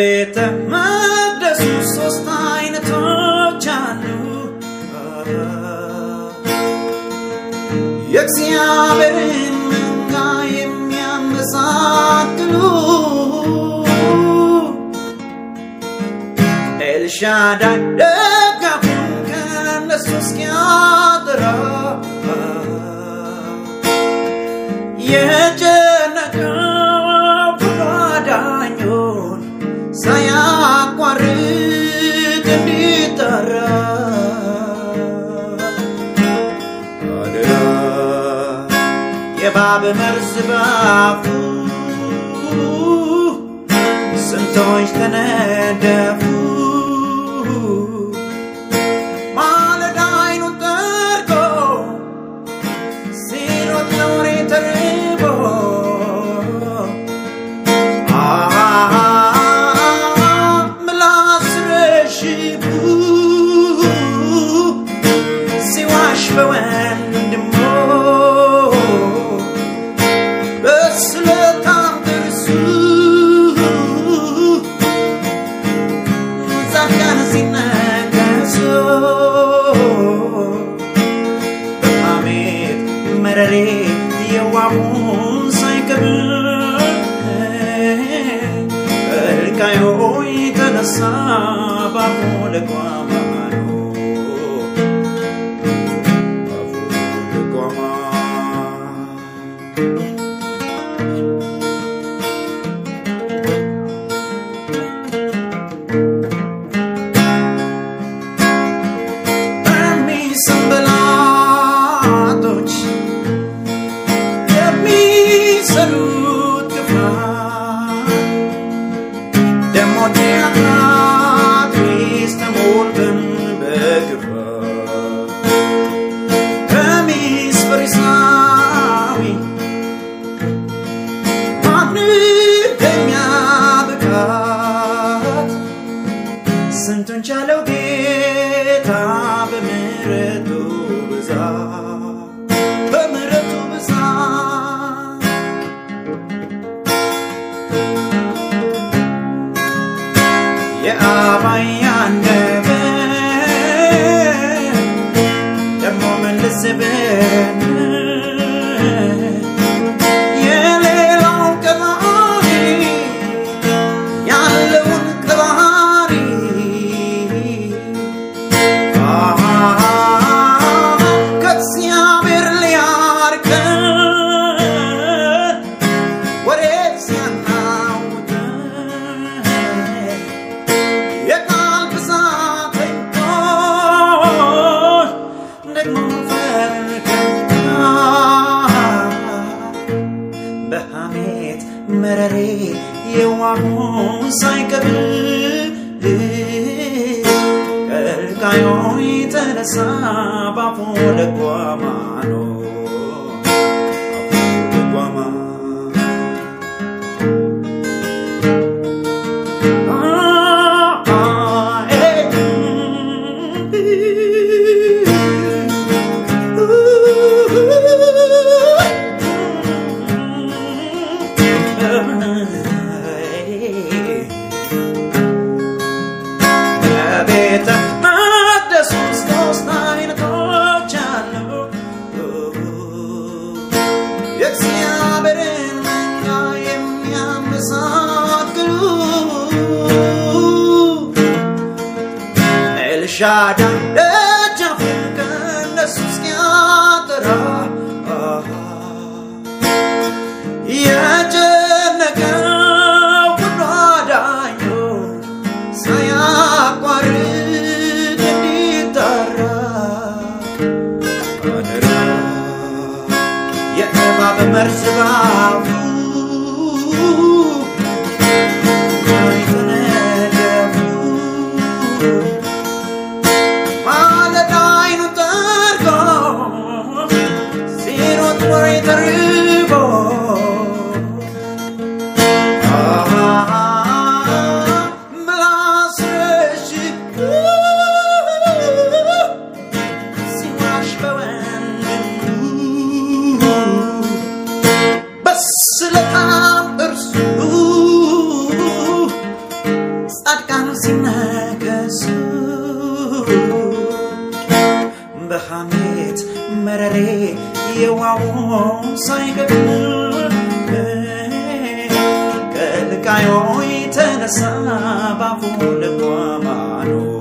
በቤተ መቅደሱ ሶስት አይነቶች አሉ የእግዚአብሔርን መንጋ የሚያመሳክሉ ኤልሻዳይ ደጋፉን ከነሱ እስኪያጠራ የጨነቀው ፈቃዳኞን ሳያቋርጥ እንዲጠራ አደራ የእባብ መርዝ ባፉ ስንቶች ተነደፉ ማለዳ አይኑን ጠርጎ ሲሮጥ ለወሬ ተርቦ ምላስ ረሽቡ ሲዋሽ በወንድሞ በስለታም ጥርሱ ጻድቃን ሲነከሱ በሐሜት መረሬ የዋሙን ሳይቀብር እልቃዮ የተነሳ ባፉ ለቋማ ነው ባፉ ለቋማ በሚሰንበላጦች የሚሰሩት ክፋት ደሞ ዲያትሪስ ተሞልተን በክፋት ከሚስ ፈሪሳዊ ማንደኛ ብቃት ስንቱን ቻለው ጌታ በምሕረቱ ብዛት በምሕረቱ ብዛት የአባይ አንደበት ደግሞ ምን ልስብን የሌላው ቀባሪ ያለውን ቀባሪ ከእግዚአብሔር ሊያርቀን ወዴት ሲያናውጠን የቃል ብዛት እንኳን ደግሞ ፈርከና በሐሜት መረሬ የዋሁን ሳይቀብል ከልቃዮ የተነሳ ባፉ ለጓማ ነው ባፉ ለጓማ ቤተ መቅደስ ውስጥ ሶስት አይነቶች አሉ የእግዚአብሔርን መንጋ የሚያመሳክሉ ኤልሻዳይ ደጃፉን ከእነሱ እስኪያጠራ የጨነቀው ሁሉ አዳኙን ሳያቋርጥ እንዲጠራ አደራ የእባብ መርዝ ባፉ የተነደፉ ማለዳ አይኑን ጠርጎ ሲሮጥ ወሬ ተርቦ ምላስ ረሽቅ ሲዋሽ በወንድሙ በስለታም ጥርሱ የዋሆ ሳይከፍል ከልቃዮ የተነሳ ባፉ ልቧ ማኖ